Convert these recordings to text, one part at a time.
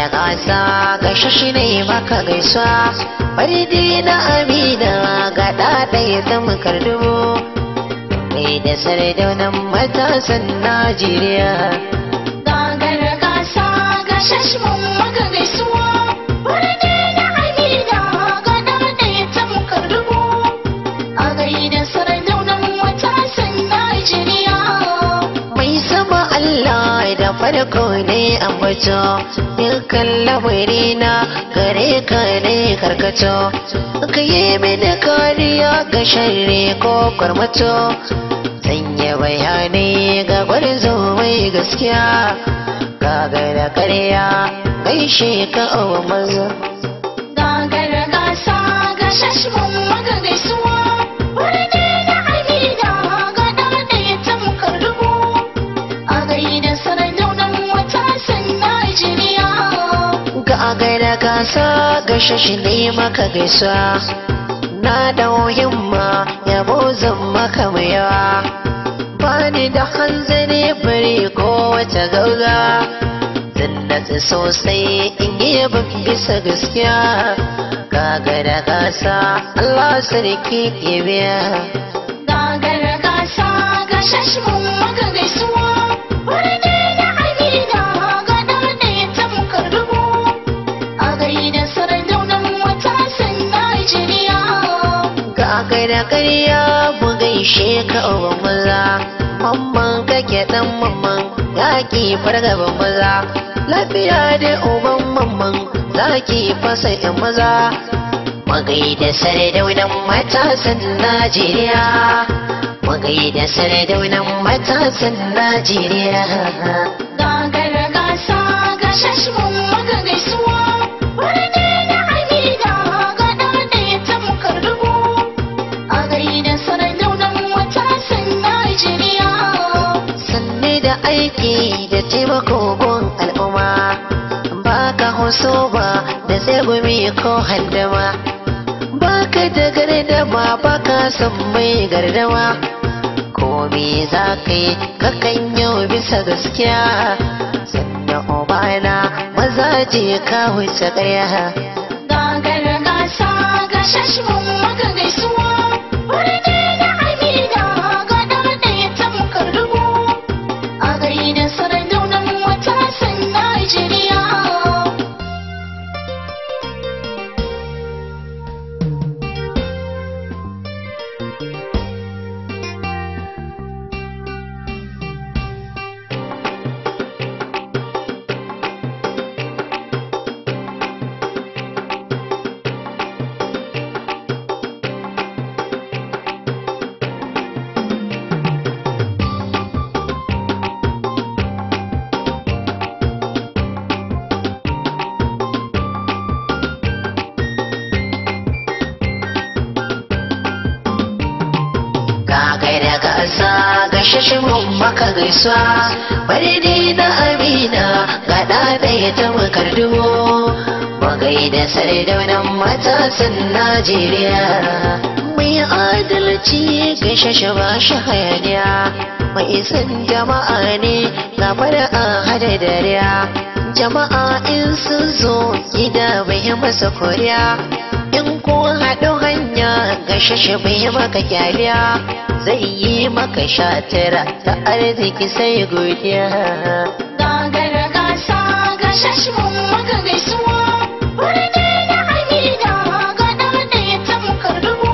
da gasa gashi shi ne maka gaisuwa faridi na amina ga ɗaɗaya ta makardumo mai da sardaunan matasan najeriya gagar gasa ga shashmun maka gaisuwa birni na amina ga ɗaya ta mukar dubu a gaida sardaunan matasan najeriya mai sama allah da farko ne ambato dukkan lamari na gare ka ne karkato ka yi mini kariya ga sharri ko kwarmato sanya bayanai ga gwarzo mai gaskiya kaga da karya gaishe ka abu maza gagar gasa ga shashmun maka gaisuwa birni na amina ga ɗaya ta mukar dubu a gaida sardaunan matasan najeriya ga gaida gasa gashe shi ne maka gaisuwa na dau himma yabo zan maka mai yawa bani da hanzari bari ko wata gauga zan natsu sosai in yi yabon bisa gaskiya ga gaida gasa Allah sarki ke biya gagar gasa ga shashmun maka gaisuwa birni na amina ga ɗaya ta mukar dubu a gaida sardaunan matasan najeriya ga gaida karya mu gaishe ka uban maza mamman kake dan mamman zaki fargaban maza lafiya da uban mamman zaki fasa yan maza magai da sardaunan matasan najeriya magai da sardaunan matasan najeriya gagar gasa ga shashmun maka gaisuwa birni na amina ga ɗaya ta mukar dubu a gaida sardaunan matasan najeriya sanne da aiki da taimako gun al'umma ba ka hoso ba da tsegumi ko handama ba ka da gardama ba ka san mai gardama komi za ka yi kakan yau bisa gaskiya sannan obana maza je ka wuce ƙarya gagar gasa ga shashmun maka gaisuwa birni na amina ga ɗaya ta mukar dubu a gaida sardaunan matasan najeriya ka gaida gasa ga shashimin maka gaisuwa bari ne na amina ga ɗaya ta makardumo magai da sardaunan matasan najeriya mai adalci ga shashi ba shi hayaniya mai isan jama'a ne ga fara a hada dariya jama'a in sun zo gida bai masa koriya in ko haɗu hanya ga shashi bai maka kyaliya zai yi maka shatira ta arziki sai godiya gagar gasa ga shashmun maka gaisuwa birni na amina ga ɗaya ta mukar dubu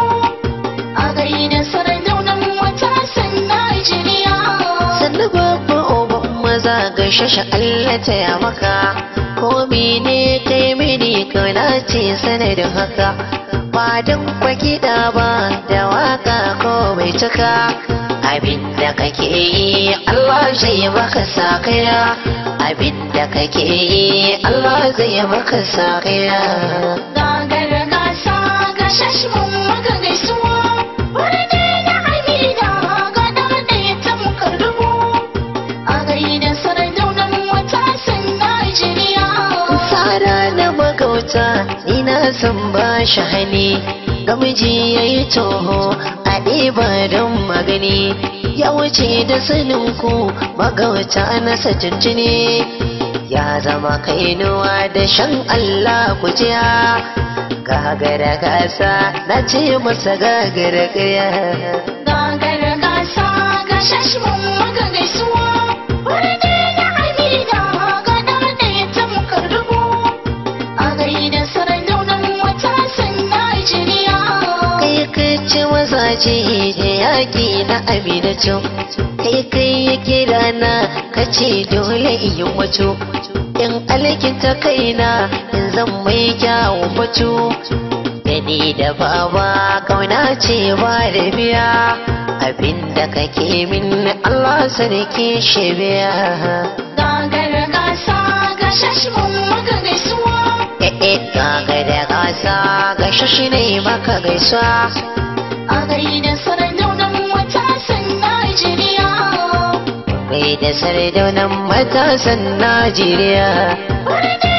a gaida sardaunan matasan najeriya sannu babba oban maza ga shashi Allah ta ya maka ko mene kai mini kauna ce sanadin haka ba don kwakida ba da waka ko bai cika abinda kake yi Allah zai maka sakaya abinda kake yi Allah zai maka sakaya gagar gasa ga shashmun maka gaisuwa birni na amina ga ɗaya ta mukar dubu a gaida sardaunan matasan najeriya Sada na magauta ni na san ba shi hali ga miji ya yi toho a ɗiba don magani ya wuce da sanin ku magauta na tuntuni ya zama kainuwa da shan Allah kujiya gagara gasa na ce masa gagara gaya Gagara gasa ga shashmun maka gaisuwa Wani da amina ga ɗaya ta muka dubu A gaida saraunan matasan Najeriya kai kai ce mazaje da yaƙi na aminatu kai kai ya kira na ka ce dole in yi mutu in alkinta kaina in zan mai kyawun mutu da ni da baba kauna ce ba da biya abinda kake min Allah sarki shi biya Gagara gasa ga shashmun maka gaisuwa eh kaga da gasa ga shashi ne maka gaisuwa A gaida saraunan matasan Najeriya kai da sardaunan matasan Najeriya Wani